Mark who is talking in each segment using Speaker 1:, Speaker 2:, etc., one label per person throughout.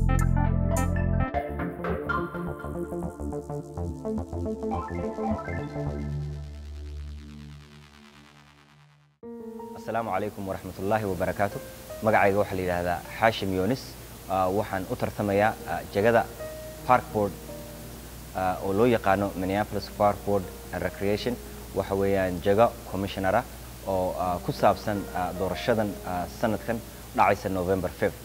Speaker 1: asalaamu calaykum waraxmat ullaahi wabarakaatu magacayga waxaa la yidhaahdaa xaashim yunis Ah, waxaan u tartamayaa ah, jagada parkboard ah, oo loo yaqaano minneapolis parkboard and recreation waxa weeyaan jago commissionera oo ah, ku saabsan ah, doorashadan ah, sanadkan dhacaysa november 5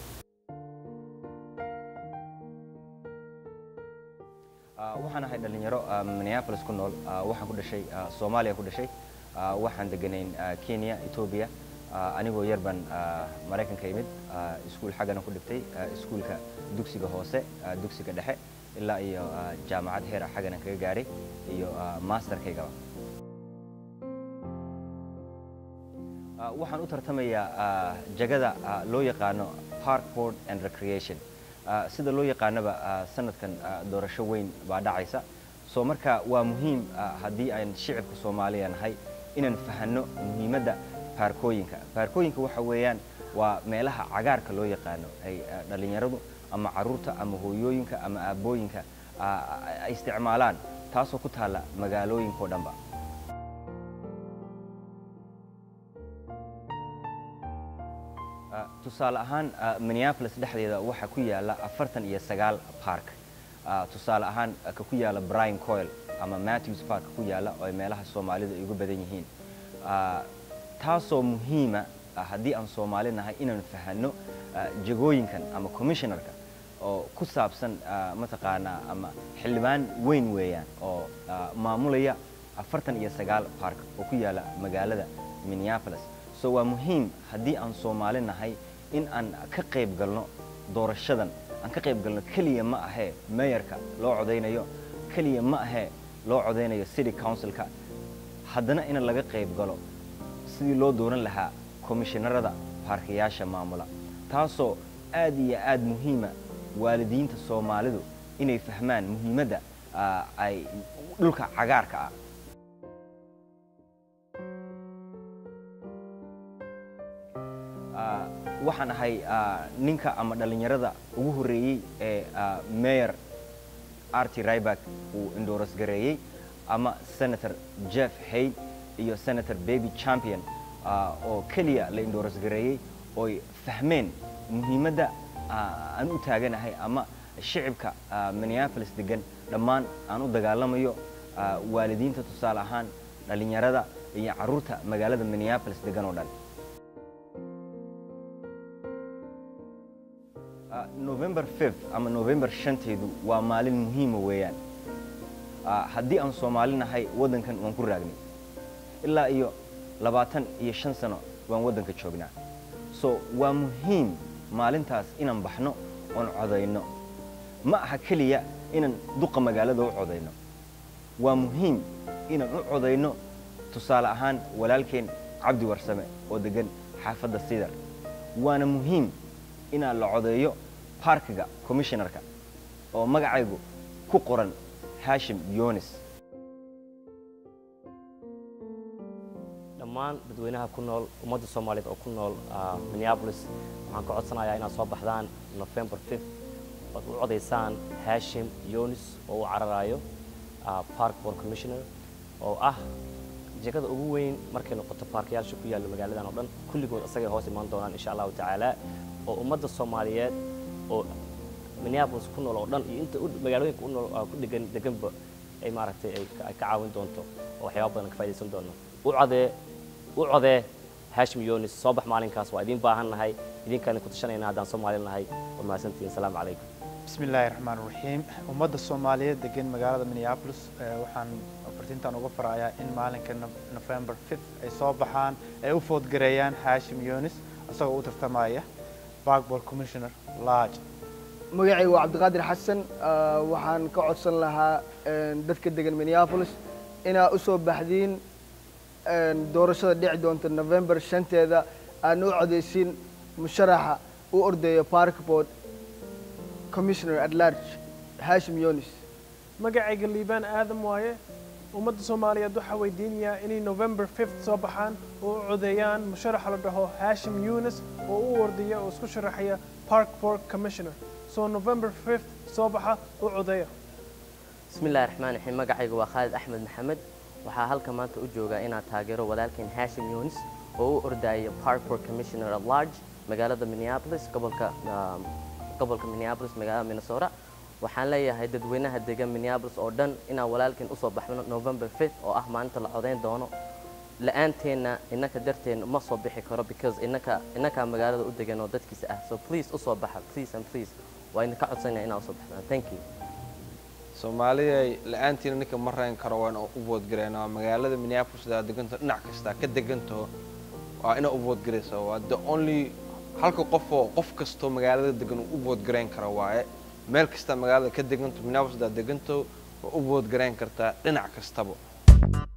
Speaker 1: Ah, waxaan ahay dhalinyaro ah, minneapolis ku nool ah, waxaan ku dhashay ah, soomaaliya ku dhashay ah, waxaan deganayn ah, kenya ethiopia ah, anigoo yar baan ah, maraykanka imid ah, iskuul xaggana ku dhigtay ah, iskuulka dugsiga hoose ah, dugsiga dhexe ilaa iyo ah, jaamacad heer ah xaggana kaga gaaray iyo ah, masterkaygaba Ah, waxaan u tartamayaa ah, jagada ah, loo yaqaano parkboard and recreation Ah, sida loo yaqaanaba ah, sanadkan ah, doorasho weyn baa dhacaysa soo marka waa muhiim ah, haddii aan shicibka soomaaliya nahay inaan fahanno muhiimadda baarkooyinka baarkooyinka waxa weeyaan waa meelaha cagaarka loo yaqaano ay ah, dhallinyaradu ama caruurta ama hooyooyinka ama aabbooyinka ah, ay isticmaalaan taasoo ku taalla magaalooyinkao dhanba Ah, tusaale ahaan ah, minneapolis dhexdeeda waxaa ku yaala afartan iyo sagaal park Ah, tusaale ahaan ah, ka ku yaala brian coil ama matthews park ku yaala oo ay meelaha soomaalida ay ugu badan yihiin Ah, taasoo muhiima ah, haddii aan soomaali nahay inaan fahanno ah, jagooyinkan ama commissionerka oo ku saabsan ah, mataqaanaa ama xildhibaan weyn weeyaan oo ah, maamulaya afartan iyo sagaal park oo ku yaala magaalada minneapolis so waa muhiim haddii aan soomaali nahay in aan ka qayb galno doorashadan aan ka qayb galno keliya ma ahee mayorka loo codaynayo keliya ma ahee loo codaynayo city councilka haddana in laga qayb galo sidii loo dooran lahaa komishinarada baarkayaasha maamula taasoo aad iyo aad muhiima waalidiinta soomaalidu inay fahmaan muhiimadda ah, ay dhulka cagaarka ah Ah, waxaan ahay ah, ninka ama dhallinyarada ugu horreeyey ee ah, mayor arti ryback uu endoros gareeyey ama senator jeff hayd iyo senator baby champion ah, oo keliya la endoros gareeyey ooy fahmeen muhiimadda ah, aan u taaganahay ama shicibka ah, minneapolis degan dhammaan aan u dagaalamayo ah, waalidiinta tusaale ahaan dhallinyarada iyo carruurta magaalada minneapolis degan oo dhan Ah, november 5 ama november shanteedu waa maalin muhiima weeyaan Ah, haddii aan soomaali nahay waddankan waan ku raagnay ilaa iyo labaatan iyo shan sano waan waddanka joognaa so waa muhiim maalintaas inaan baxno oon codayno ma aha keliya inaan duqa magaalada u codayno waa muhiim inaan u codayno tusaale ahaan walaalkeen cabdi warsame oo degan xaafadda sidar waana muhiim inaan la codeeyo parkiga commissionerka oo magacaygu ku qoran hashim yonis
Speaker 2: dhammaan dadweynaha ku nool ummadda soomaaliyeed oo ku nool ah, minneapolis waxaan ka codsanayaa inaad soo baxdaan november 5 ood u codaysaan hashim yonis oo u cararayo ah, park board commissioner oo ah jegada ugu weyn markay noqoto baarkayaasha ku yaalla magaaladan oo dhan kulligood isagay hoos imaan doonaan insha allahu tacaala oo ummadda soomaaliyeed oo minneapolis ku nool oo dhan iyo inta u- magaalooyinka u nool ah, ku degan deganba ay maaragtay ay ka ay ka caawin doonto oo waxyaaba badan ka faa'iidaysan doono u codee u codee hashim yonis soo bax maalinkaas waa idiin baahan nahay idinkaan ku tashanayna haddaan soomaali nahay waa mahadsantihiin asalaamu calaykum
Speaker 3: بسم الله الرحمن الرحيم ummadda Soomaaliyeed degan magaalada Minneapolis eh, waxaan fartintan uga farayaa in maalinka Nov- November 5 ay soo baxaan ay u foodgareeyaan Hashim Yunus asagoo u tartamaya Parkboard Commissioner Lodge
Speaker 4: magacaygu waa cabdiqaadir xasan ah, waxaan ka codsan lahaa een, dadka degan minneapolis inaa u soo baxdiin een, doorashada dhici doonta november shanteeda aan u codeysin musharaxa u ordayo parkboard commissioner at large hashim yonis
Speaker 5: magacayga liibaan aadam waaye ummadda soomaaliyeed waxaa weydiinayaa inay november 5th soo baxaan oo u codeeyaan musharaxa la dhaho hashim yunis oo u ordaya oo isku sharaxaya park board commissioner soo november 5th soo baxa u codeeya
Speaker 2: بسم الله الرحمن الرحيم magacaygu waa Khalid Axmed Maxamed waxaa halka maanta u joogaa inaan taageero walaalkeen Hashim Yunis oo u ordaya Parkport Commissioner at Large magaalada Minneapolis gobolka um, gobolka Minneapolis magaalada Minnesota waxaan leeyahay dadweynaha degan Minneapolis oo dhan inaan walaalkeen usoo baxno November 5th oo ah maalinta la codeyn doono la-aanteena innaka darteena ma soo bixi karo because innaka innakaa magaalada u degan oo dadkiisa ah so please usoo baxa please and please waa idinka codsanaya inaa usoo baxdaan thank you
Speaker 6: soomaaliya la-aantiina ninka ma rayn karo waa inaan u voodgareynaa magaalada minneapolis daa deganto dhinac kasta ka degantaho waa inaa u voodgaraysa waa the only halka qofoo qof kastoo magaalada degan uu u voodgareyn kara waaye meel kasta magaalada ka deganto minneapolis daa deganto waa u voodgareyn kartaa dhinac kastaba